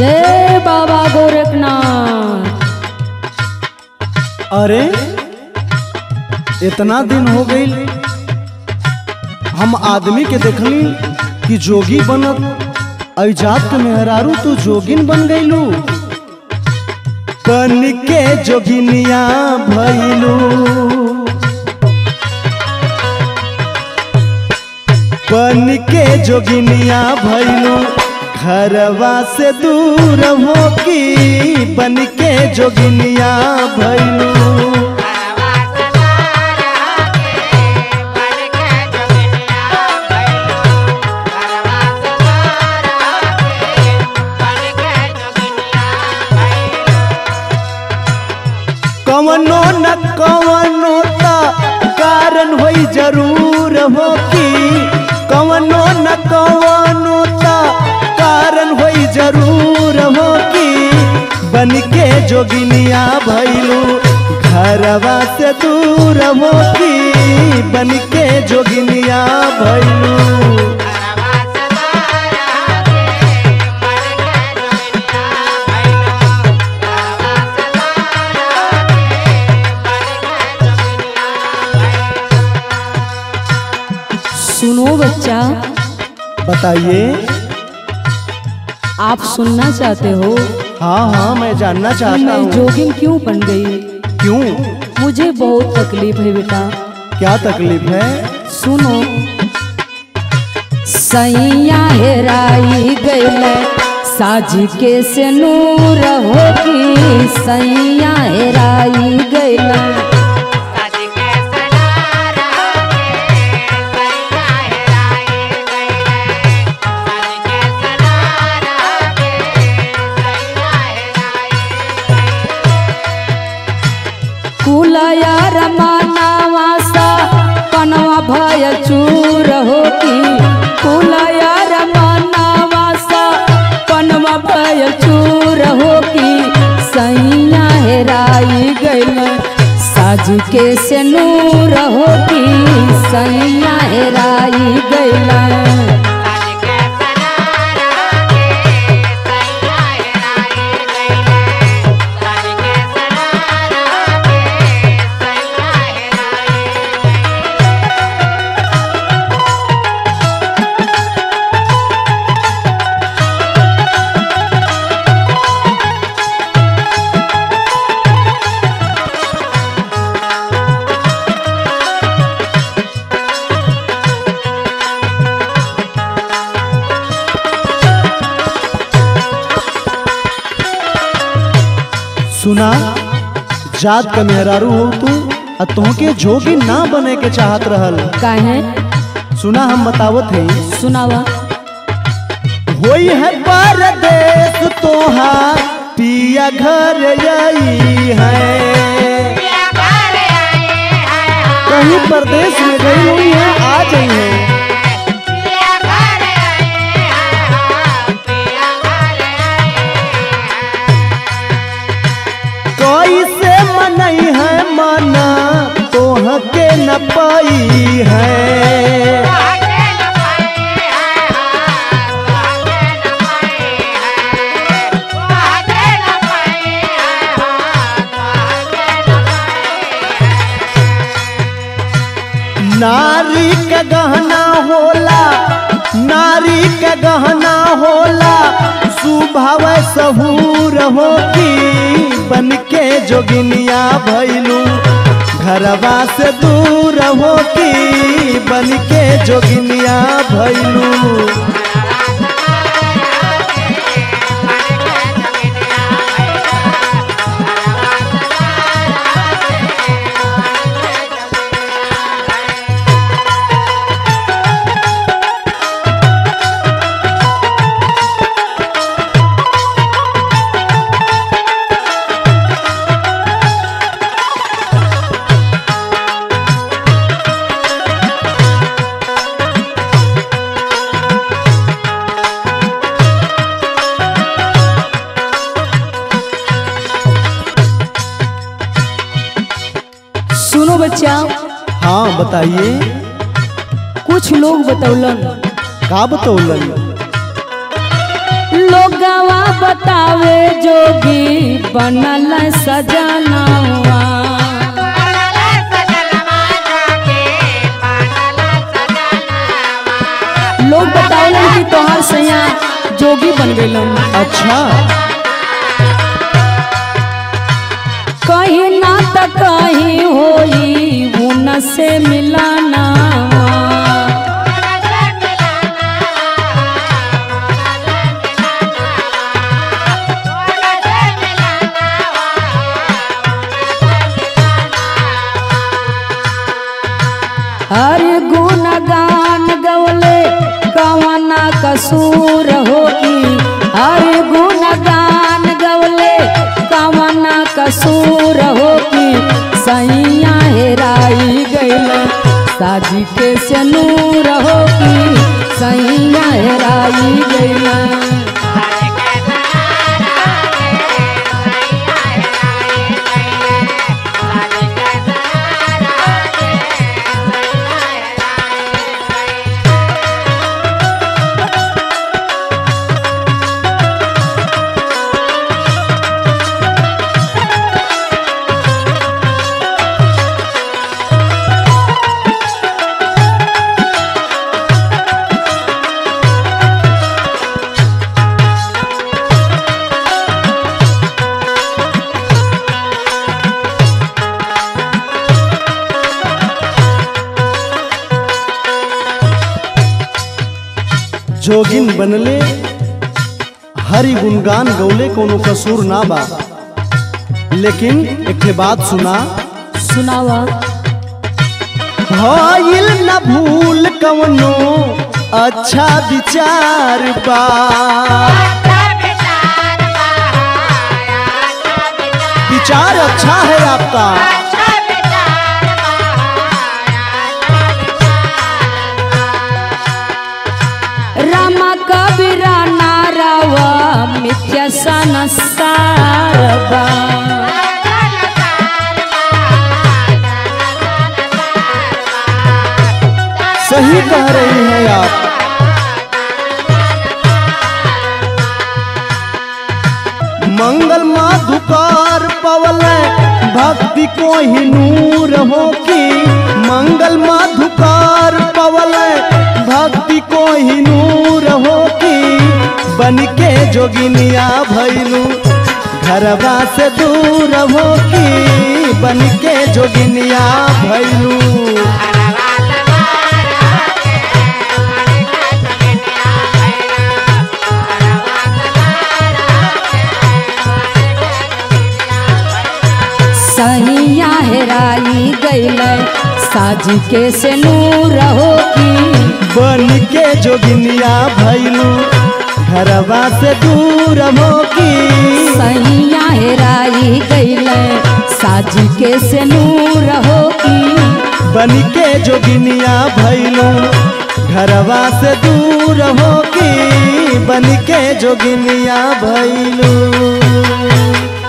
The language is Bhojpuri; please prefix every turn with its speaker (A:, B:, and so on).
A: जय बाबा गोरखनाथ
B: अरे इतना दिन हो गई हम आदमी के देखली कि जोगी बनत ऐजात के मेहरारू तू जोगिन बन गईलू बन के जोगिनिया भैलू बन के जोगिनिया भैलू घरवा से दूर हो की बन के जोगिनिया भैलू कवनो न कवनो ता कारण होई जरूर हो की कवनो न कवनो ता कारण होई जरूर हो की बन के जोगिनिया भैलू घरवा से दूर हो की बन के जोगिनिया भैलू
A: सुनो बच्चा
B: बताइए
A: आप सुनना चाहते हो
B: हाँ हाँ मैं जानना
A: कि
B: चाहता
A: मैं
B: हूँ
A: जोगिन क्यों बन गई
B: क्यों
A: मुझे बहुत तकलीफ है बेटा
B: क्या तकलीफ है
A: सुनो सैया हेराई गैल साज के से नूर होगी सैया हेराई गैल कुलया रमानावा सा पनवा भय चूर होगी कुलया रमानावा सा पनवा भय चूर होगी सैया हेराई गैल साज के से नूर होगी सैया हेराई गैल
B: सुना जात का मेहरारू हो तू आ तोहके जोगी ना बने के चाहत रहल
A: काहे
B: सुना हम बतावत है
A: सुनावा
B: होई है परदेश तोहार पिया घर आई है कहीं परदेश में गई हुई है आ गई है कैसे मनई है मना तोहके न पाई है नारी के गहना होला नारी के गहना होला सुभाव सहूर होगी बन के जोगिनिया भैलू घरवा से दूर होगी बन के जोगिनिया भैलू
A: सुनो बच्चा
B: हाँ बताइए
A: कुछ लोग बतौलन
B: का बतौलन
A: लोगवा बतावे जोगी बनल सजनवा लोग बतावलन कि तोहार सैया जोगी बन गइलन
B: अच्छा
A: कहीं ना त कहीं होई उन से मिलाना हर गुण गान गवले कवना कसूर होगी हर गुण गान गवले कवना कसूर होगी सैया हेराई गइल साजी के से नूर होगी सैया हेराई गइल
B: जोगिन बनले हरि गुणगान गौले कोनो कसूर ना बा लेकिन एक ठे बात सुना
A: सुनावा
B: भइल न भूल कवनो अच्छा विचार बा विचार अच्छा है आपका
A: रामा कबीरा नारावा मिथ्या संसारवा
B: सही कह रही हैं आप मंगल माधुकार पवल भक्ति को ही नूर हो की मंगल माधुकार पवल भक्ति को ही नूर हो की बन के जोगिनिया भैलू घरवा से दूर हो की बन के जोगिनिया भैलू
A: सैया हेराई गइल साजी के से नूर होगी
B: बन के जोगिनिया भैलू घरवा से दूर होगी
A: सैया हेराई गइल साजी के से नूर होगी
B: बन के जोगिनिया भैलू घरवा से दूर होगी बन के जोगिनिया भैलू